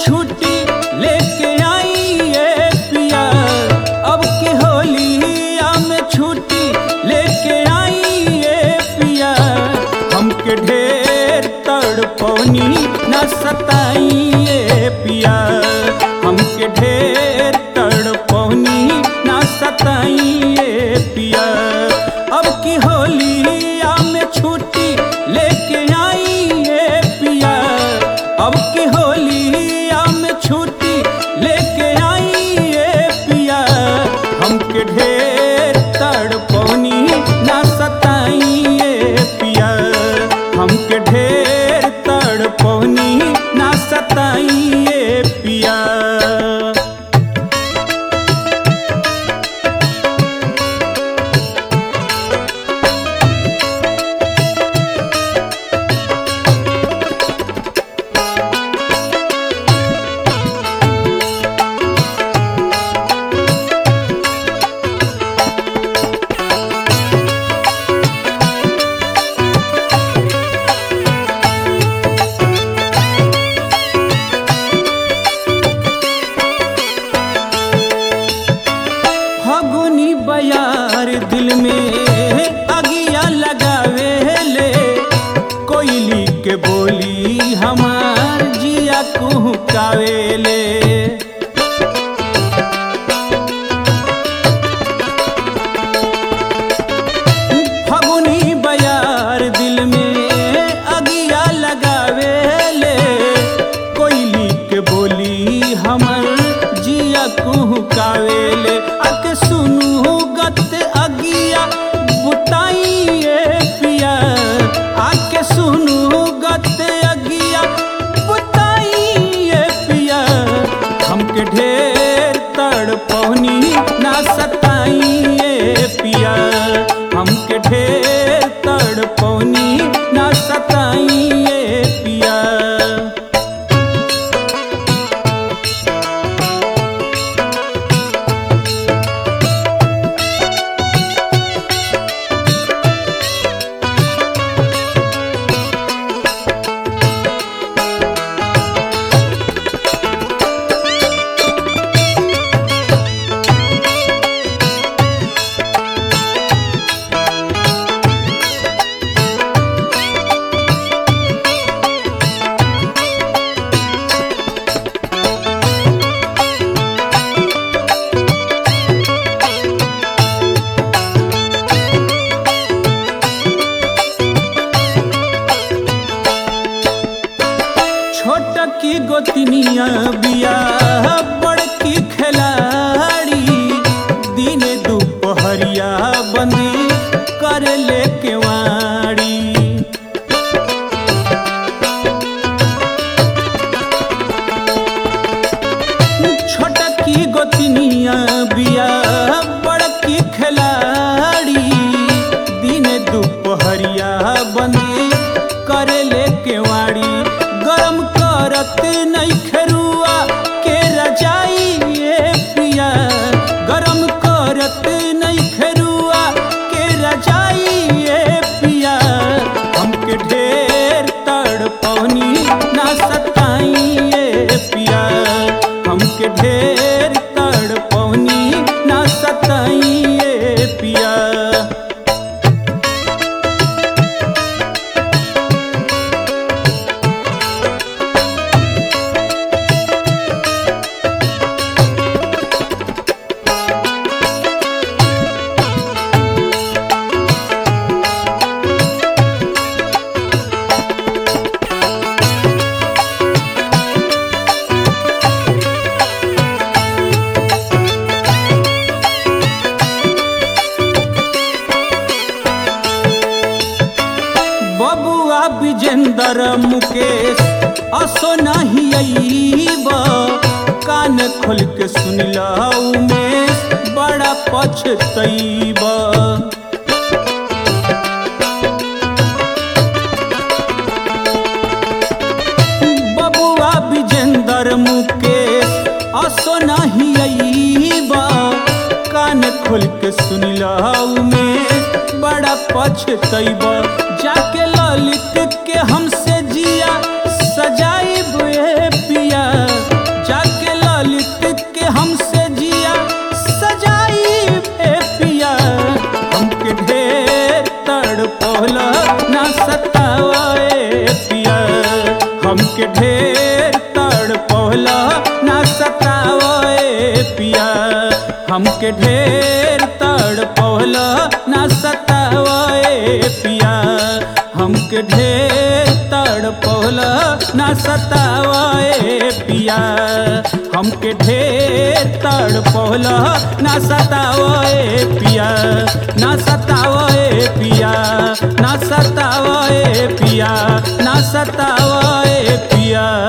छुट्टी लेके आई ये पिया अब की होलिया में छुट्टी लेके आई ये पिया हमके ढेर तड़पौनी न सताई ये पिया हमके ढेर तड़पौनी न सताई ये पिया अब की होलिया में छुट्टी लेके आई ये पिया अब की होलिया में छुट्टी लेके आई ये पिया हमके ढेर तड़पौनी ना सताई ये पिया हमके ढेर तड़पौनी ना सताई ये पिया फगुनी बयार दिल में अगिया लगावे ले कोयली के बोली हमार जिया कुहकावे ले फगुनी बयार दिल में अगिया लगावे ले कोयली के बोली हमर जिया कुहकावे ले अके सुनू गत अगिया बुताई ये पिया आके सुनू गत अगिया बुताई ये पिया हमके ढेर तड़पौनी ना सताई ये पिया हमके ढेर तड़पौनी ना सताई ये पिया छोट की गोतनिया बिया बड़की खिलाड़ी दिन दोपहरिया बंदी कर ले केवाड़ी छोट की गोतनिया बिया बड़की खिलाड़ी दिन दोपहरिया बंदी कर ले केवाड़ी गरम करत नहीं खरुआ के रजाई ये पिया गरम करत नहीं खरुआ के रजाई ये पिया हमके ढेर तड़पौनी ना सताई ये पिया हमके ढेर तड़पौनी ना सताई ये पिया बबुआ विजेंदर मुकेश असो नहीं अईब कान खोल के सुनिल उमेश बड़ा पछतईब बबुआ विजेंदर मुकेश असो नहीं अईब कान खोल के सुनिल उमेश बड़ा पछतईब जाके ललित के हमसे जिया सजाई पिया ढेर तड़ पहला ना सतावे पिया हमके ढेर तड़ पहला ना सतावे पिया हमके ढेर तड़ पहला ना सतावे पिया हमके ढेर तड़ पहला ना सतावे पिया ना सतावे पिया ना सतावे पिया ना सतावे पिया